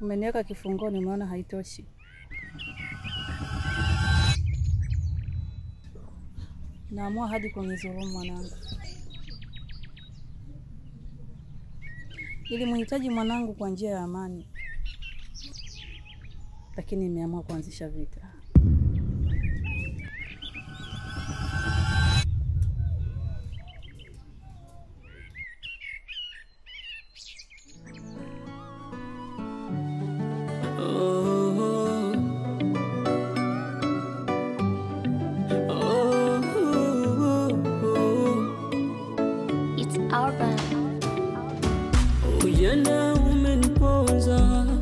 Umeniweka kifungoni, umeona haitoshi. Naamua hadi kunidhulumu mwanangu, ili muhitaji mwanangu kwa njia ya amani, lakini nimeamua kuanzisha vita. It's urban. Ujana umeniponza,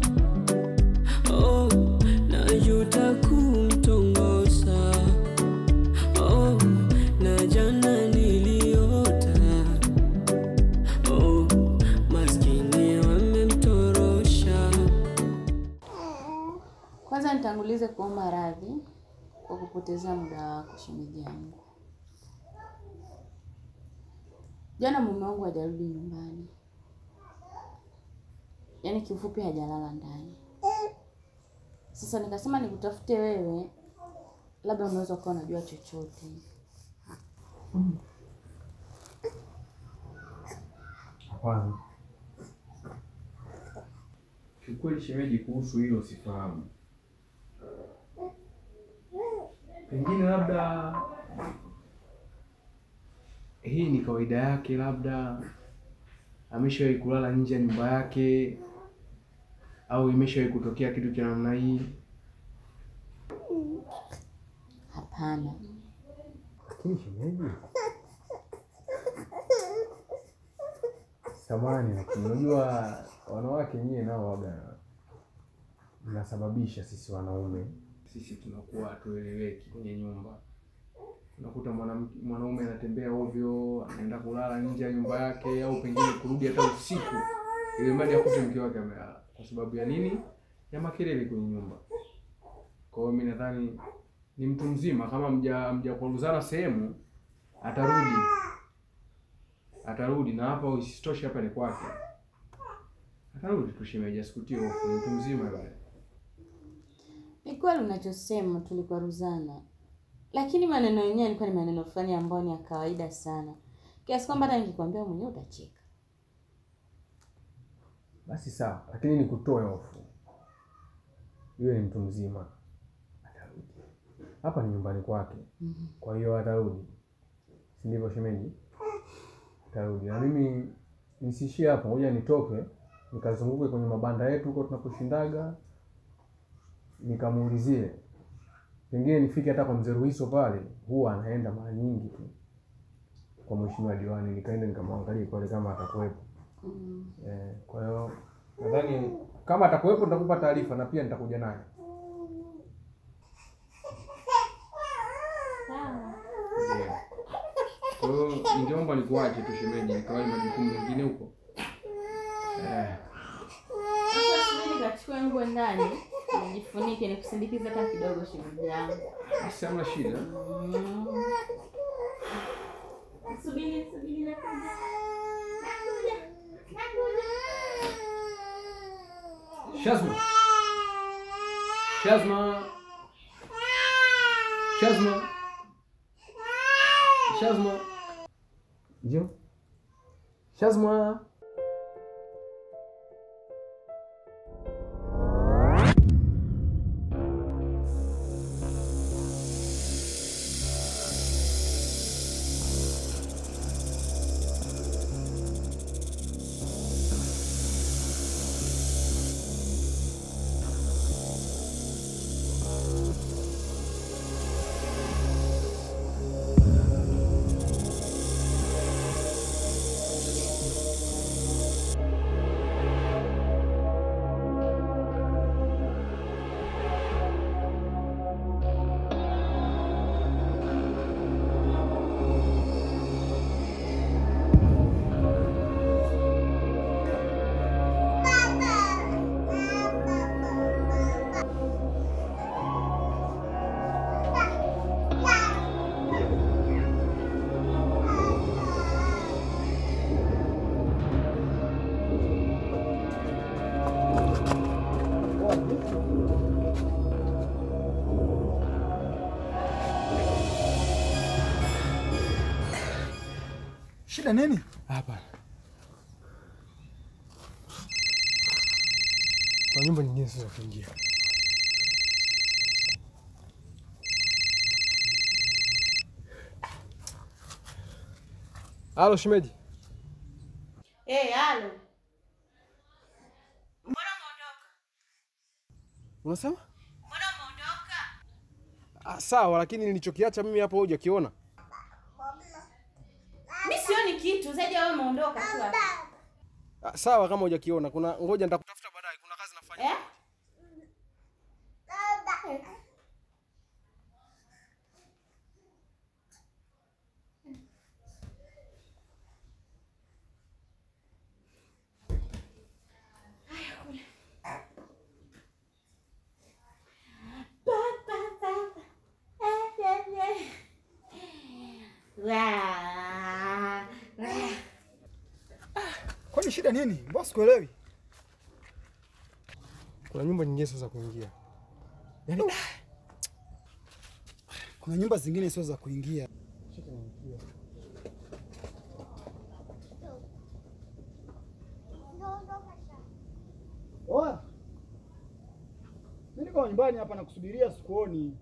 oh, najuta kumtongoza, oh, na jana niliota, oh, maskini wamemtorosha. Kwanza nitangulize kuomba radhi kwa kupotezea muda wako shemeji yangu. Jana mume wangu hajarudi nyumbani, yaani kiufupi hajalala ndani. Sasa nikasema nikutafute wewe, labda unaweza ukawa unajua chochote. Hapana. Kiukweli shemeji, kuhusu hilo sifahamu. Pengine labda hii ni kawaida yake, labda ameshawahi kulala nje ya nyumba yake, au imeshawahi kutokea kitu cha namna hii. Hapana, Lakini shemeji, samani, lakini unajua wanawake nyie nao waga mnasababisha sisi wanaume sisi tunakuwa hatueleweki kwenye nyumba. Unakuta mwanamke mwanaume anatembea ovyo, anaenda kulala nje ya nyumba yake, au pengine kurudi hata usiku, ili mradi akute mke wake amelala. Kwa sababu ya nini? Ya makelele kwenye nyumba. Kwa hiyo mimi nadhani ni mtu mzima, kama mja mjakwaruzana sehemu, atarudi atarudi, na hapa isitoshe, hapa ni kwake, atarudi tu shemeji, asikutie hofu, ni mtu mzima bale. ni kweli unachosema, tulikwaruzana, lakini maneno yenyewe yalikuwa ni maneno fulani ambayo ni ya kawaida sana, kiasi kwamba hata nikikwambia mwenyewe utacheka. Basi sawa, lakini nikutoe hofu, yule ni mtu mzima, atarudi. Hapa ni nyumbani kwake, kwa hiyo atarudi, si ndivyo shemeji? Atarudi na mimi nisiishie hapo, ngoja nitoke nikazunguke kwenye mabanda yetu huko tunaposhindaga, nikamuulizie, pengine nifike hata kwa mzee Ruhiso pale, huwa anaenda mara nyingi tu kwa mheshimiwa diwani, nikaenda nikamwangalia pale kama atakuwepo. Eh, kwa hiyo nadhani kama atakuwepo nitakupa taarifa na pia nitakuja naye. Ndio. Kwa hiyo ningeomba nikuache tu shemeji, nikawahi majukumu mengine huko. Eh, Sasa subiri nikachukue nguo ndani nijifunike, nikusindikize hata kidogo, shemeji yangu. basi hamna shida. Subiri, subiri, nakuja. Nakuja. Nakuja. Shazma. Shazma. Shazma. Shazma. Njoo. Shazma. Shida nini? Hapa kwa nyumba nyingine sasa kuingia. Halo shemeji. Eh, halo. Unasema? Ah, sawa lakini nilichokiacha mimi hapo hujakiona. Mi sioni kitu zaidi ya wewe umeondoka tu hapa. Ah, sawa kama hujakiona. Kuna ngoja nitakutafuta baadaye. Kuna kazi nafanya. Eh? Wa- wa- Kwani shida nini? Mbona sikuelewi? Kuna nyumba nyingine sasa kuingia. Yaani Kuna nyumba zingine sio za kuingia. Oa. Mimi niko nyumbani hapa nakusubiria sikuoni.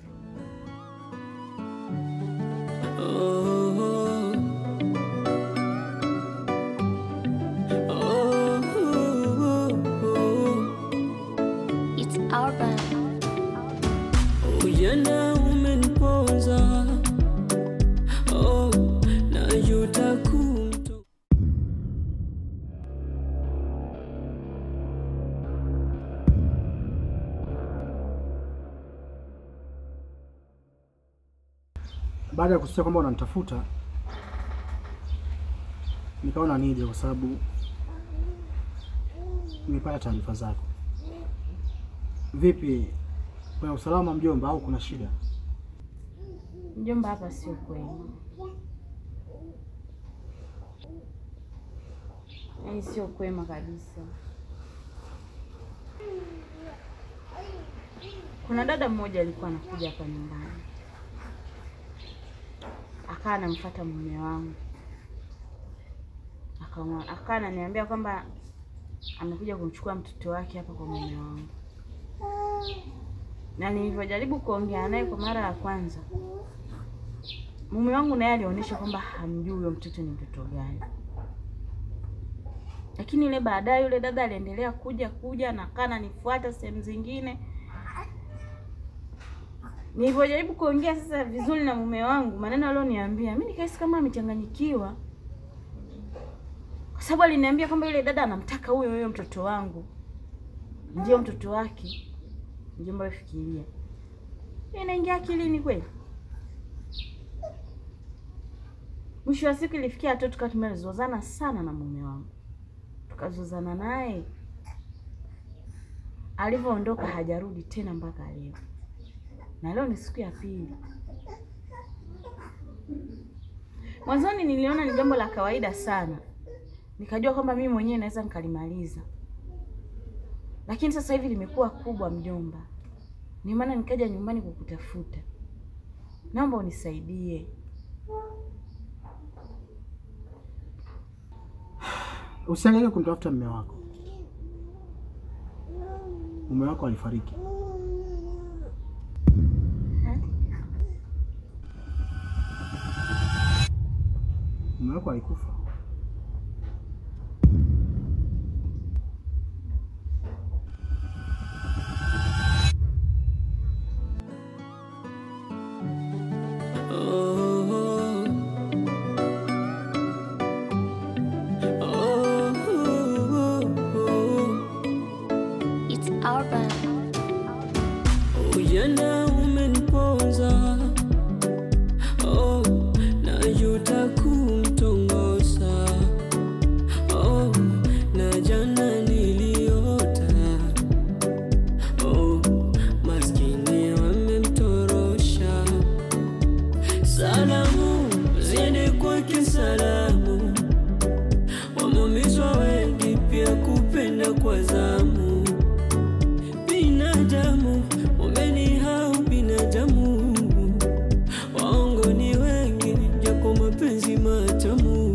It's urban. Ujana umeniponza, oh, najuta kumto Baada ya kusikia kwamba unanitafuta nikaona nije kwa sababu nimepata taarifa zako. Vipi, kuna usalama mjomba au kuna shida? Mjomba, hapa sio kwema, yaani sio kwema kabisa. Kuna dada mmoja alikuwa anakuja hapa nyumbani, akawa anamfuata mume wangu, Akamwa- akawa ananiambia kwamba amekuja kumchukua mtoto wake hapa kwa mume wangu, na nilivyojaribu kuongea naye kwa mara ya kwanza mume wangu naye alionyesha kwamba hamjui huyo mtoto ni mtoto gani, lakini ile baadaye yule dada aliendelea kuja kuja na kaa ananifuata sehemu zingine. Nilivyojaribu kuongea sasa vizuri na mume wangu, maneno alioniambia mimi nikahisi kama amechanganyikiwa, kwa sababu aliniambia kwamba yule dada anamtaka huyo huyo mtoto wangu, ndio mtoto wake. Mjomba, wewe fikiria, inaingia akilini kweli? Mwisho wa siku ilifikia hatua tukawa tumezozana sana na mume wangu, tukazozana naye. Alivyoondoka hajarudi tena mpaka leo, na leo ni siku ya pili. Mwanzoni niliona ni jambo la kawaida sana, nikajua kwamba mimi mwenyewe naweza nikalimaliza, lakini sasa hivi limekuwa kubwa, mjomba. Ndio maana nikaja nyumbani kukutafuta, naomba unisaidie. Usiangalie kumtafuta mume wako. Mume wako alifariki. Mume wako alikufa. It's urban. Ujana umeniponza, oh, najuta kumtongoza, oh, na jana niliota, oh, maskini wamemtorosha. Salamu ziende kwake, salamu wameumizwa wengi, pia kupenda kwa zamu binadamu umenihau binadamu, waongo ni wengi, japo mapenzi matamu.